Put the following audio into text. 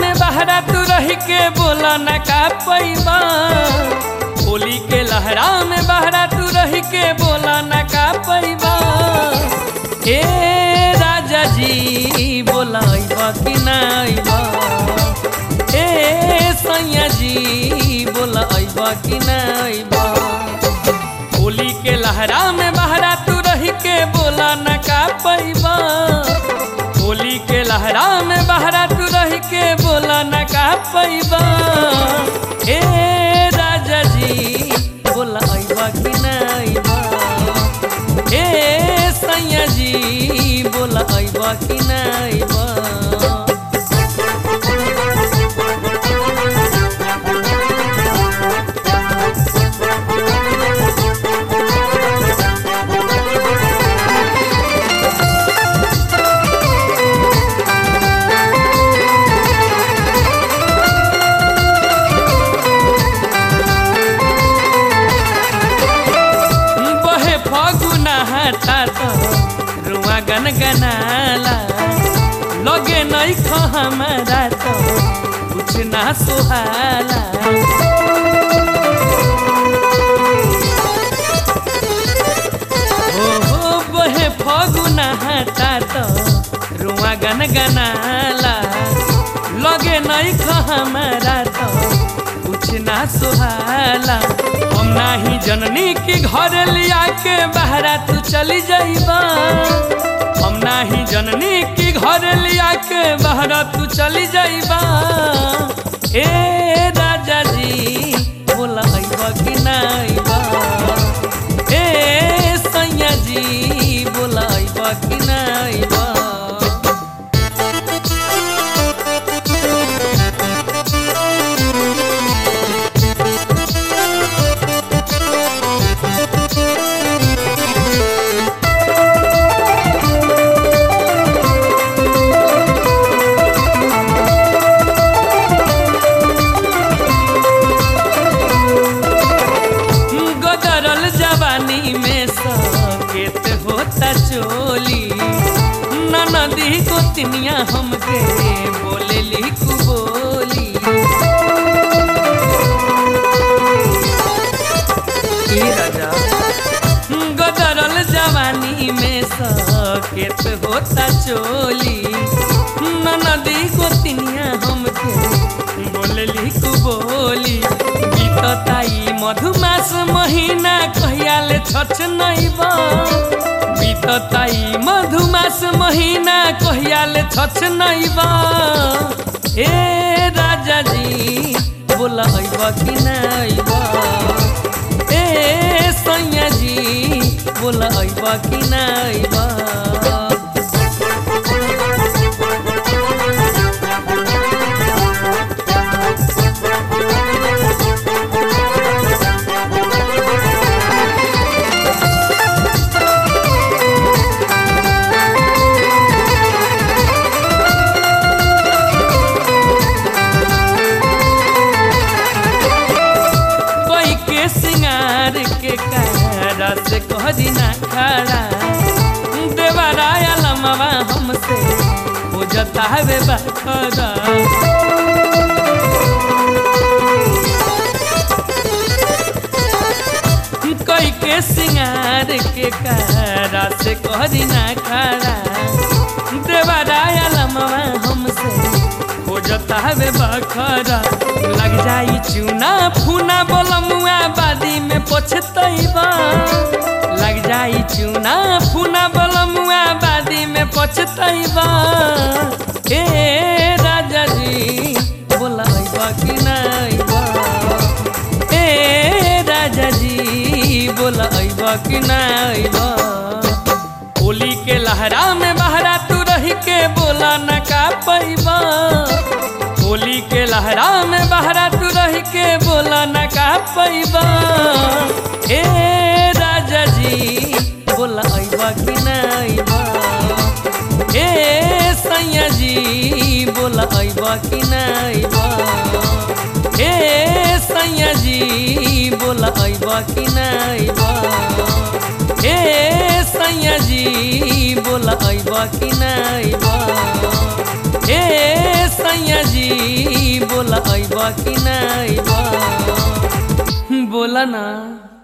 में बहरा तू रह के बोला न का पैबा होली के लहरा में बहरा तू रह के बोला न का पैबा ए राजा जी बोला अइबा कि ना अइबा ए सैया जी बोला अइबा कि ना अइबा होली के लहरा में बहरा तू रह के बोला न का पैबा होली के लहरा में बहरा तू रह के बोला न का पैबा ए राजा जी बोला अइबा कि ना अइबा ए सैया जी बोला अइबा कि ना अइबा बहे फगुना हटा तो रुआ गन गनाला लगे नहीं खो हमारा तो कुछ ना सुहाला हो हो बहे फगुना हटा तो रुआ गन गनाला लगे नहीं खो हमारा तो कुछ ना सुहाला हम नाही जननी के घर लिया के बहरा तू चली जाइबा हम नाही जननी के घर लिया के बहरा तू चली जाइबा ए राजा जी बोला अइबा कि ना अइबा ए सैया जी बोला अइबा कि ना अइबा गदरल जवानी में सकेत होता चोली ननदी गोतनिया हमके बोले लिखू बोली ई राजा गदरल जवानी में सकेत होता चोली ननदी गोतनिया हमके बोले लिखू बोली बीतताई मधुमास महीना कहियाले छछ नैबा बीतताई मधुमास महीना कहियाले छछ नैबा ए राजा जी बोला अइबा कि ना अइबा ए सैया जी बोला अइबा कि ना अइबा कोई के सिंगार के कारा से कहरी ना खड़ा देवराया लमवा हमसे हो जता हवे बखरा कोई के सिंगार के कारा से कहरी ना खड़ा देवराया लमवा हमसे हो जता हवे बखरा लग जाई चूना फूना बोलमुआ बादी में पछतैबा लग जाई चूना फूना बोलमुआ बादी में पछतैबा ए राजा जी बोला अइबा कि ना अइबा ए राजा जी बोला अइबा कि ना अइबा होली के लहरा में बहरा तू रह के बोला न का पैबा होली के लहरा में बहरा तू रह के बोला न का पैबा ए राजा जी बोला अइबा कि ना अइबा ए सैया जी बोला अइबा कि ना अइबा ए सैया जी बोला अइबा कि ना अइबा ए सैया जी बोला अइबा कि ना अइबा ए सैया जी अइब कि ना अइब बोला ना